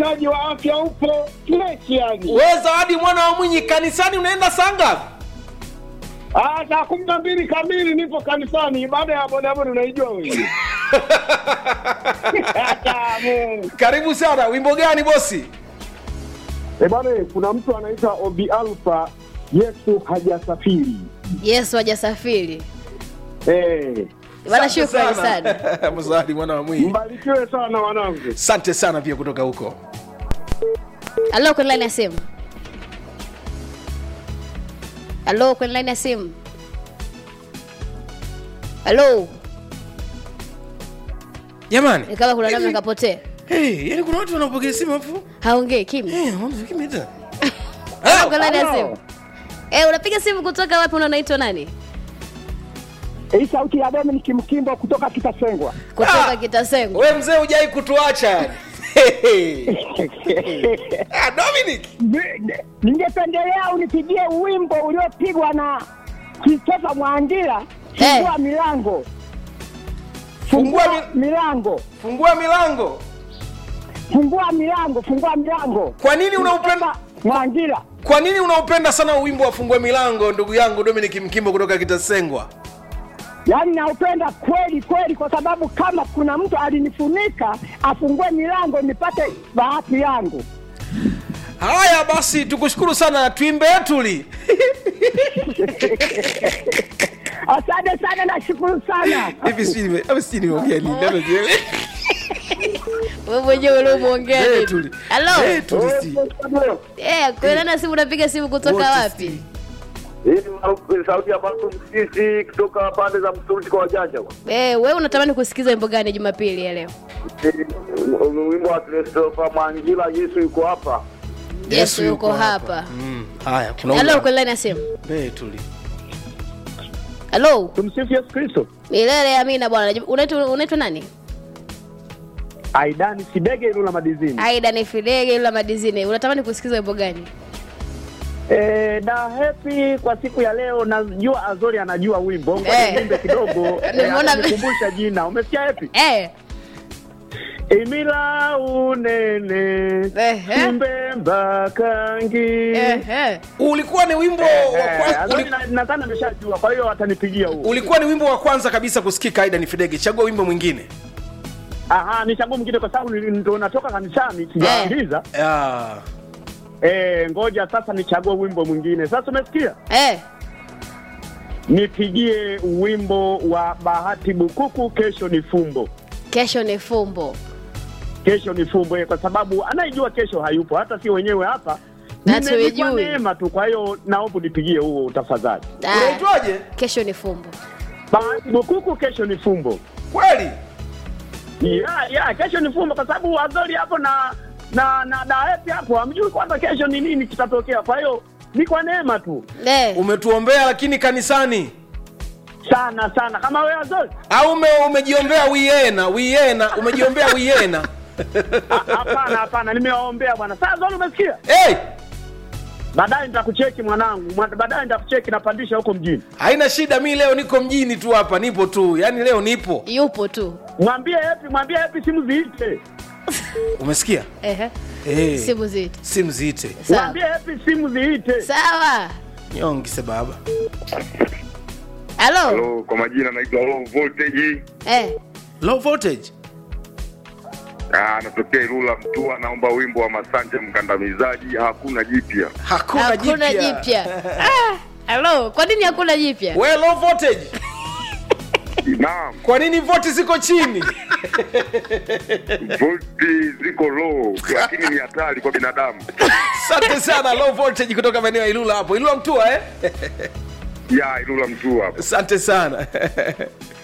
Taji wa afya upo fresh yani. we zawadi mwana wa mwinyi kanisani unaenda saa ngapi Ah, saa kumi na mbili kamili nipo kanisani. Baada ya bodaboda unaijua wewe. Tamu. karibu sana wimbo gani bosi Eh bwana, kuna mtu anaitwa Obi Alpha, Yesu hajasafiri. yesu hajasafiri Eh, bana Asante shukrani sana mzawadi mwana wa mwinyi mbarikiwe sana wanangu. asante sana pia kutoka huko halo kwenye line ya simu halo kwenye line ya simu halo jamani ni kama kuna namna kapotea hey, yani kuna watu wanapokea simu afu haongei kimya hey, kimita Halo, kwenye line ya Halo. simu Eh, unapiga simu kutoka wapi na unaitwa nani Hii sauti ya Dominic Mkimbo kutoka Kitasengwa. kutoka Ah. kitasengo we mzee hujai kutuacha yani. ah, dominic Ningependelea unipigie wimbo uliopigwa na Christopher Mwangira, fungua Eh. milango, Fungua fungua mi- milango, fungua milango fungua milango, fungua milango. kwa nini unaupenda Christopher Mwangira, kwa nini unaupenda sana wimbo wa fungua milango ndugu yangu dominic mkimbo kutoka kitasengwa yaani naupenda kweli kweli, kwa sababu kama kuna mtu alinifunika afungue milango nipate bahati yangu. haya basi tukushukuru sana tuimbe yetuli Asante sana, nashukuru sana. hivi sijui nime- hivi sijui nimeongea nini labda jielewe. wewe mwenyewe uliomwongea Eh, nini? tuli. halo Eh, tuli si. Eh, kwenye line ya simu unapiga simu kutoka Wote wapi si. Hii ni sauti ya Marko Msisi kutoka pande za Msuruti kwa wajanja. Eh, wewe unatamani kusikiza wimbo gani jumapili ya leo Wimbo wa Christopher Mangila, Yesu yuko hapa. yesu yuko hapa Mm, haya kuna halo ule- kwenye line ya simu Eh, tuli halo Tumsifu Yesu Kristo. milele amina bwana unaitwa unaitwa nani Aidani Sidege Ilula Madizini. aida ni fidege ila madizini unatamani kusikiza wimbo gani Eh, na happy kwa siku ya leo najua Azori anajua wimbo. Ngoja Eh. niimbe kidogo. Eh, Nimeona- atanikumbusha jina. Umesikia happy? eh Imila unene Ehe. Kimbemba kangi eh eh ulikuwa ni wimbo wa Eh, kwanza, Azori uli, na- nadhani ameshajua kwa hiyo atanipigia huo. ulikuwa ni wimbo wa kwanza kabisa kusikika aida ni fidege chagua wimbo mwingine Aha, ni chaguo mwingine kwa sababu nili- ndo natoka kanisani sijaambiza. Ah, Eh, ngoja sasa nichague wimbo mwingine. Sasa umesikia? eh Nipigie wimbo wa Bahati Bukuku, kesho ni fumbo. kesho ni fumbo Kesho ni fumbo eh, kwa sababu anayejua kesho hayupo, hata si wenyewe hapa. Na Nime- ni kwa tuijui. neema tu, kwa hiyo naomba nipigie huo tafadhali. Ah, unaitwaje kesho ni fumbo Bahati Bukuku, kesho ni fumbo. kweli Ya, ya, kesho ni fumbo kwa sababu Azori hapo na na na Daeti hapo hamjui kwamba kesho ni nini kitatokea. Kwa hiyo ni kwa neema tu eh umetuombea lakini kanisani sana sana, kama wewe Azori. au ume, umejiombea wiena wiena umejiombea wiena Ah, Hapana, hapana, nimewaombea bwana. Sasa Azori, umesikia? hey, Baadaye nitakucheki mwanangu, Mwa- baadaye nitakucheki, napandisha huko mjini. haina shida mi leo niko mjini tu hapa nipo tu yaani leo nipo yupo tu Mwambie Happy, mwambie Happy simu ziite, umesikia eh hey, simu zetu simu ziite sawa mwambie Happy simu ziite. sawa nyongise baba halo Halo, kwa majina naitwa Low Voltage. eh low voltage Ah, natokea Ilula Mtua, naomba wimbo wa Masanje mkandamizaji, hakuna jipya. hakuna, hakuna jipya Ah, halo kwa nini hakuna jipya we low voltage Naam, kwa nini voti ziko chini volti ziko low, lakini ni hatari kwa binadamu. asante sana low voltage kutoka maeneo ya ilula hapo ilula mtua eh? Ya Ilula Mtua hapo. asante sana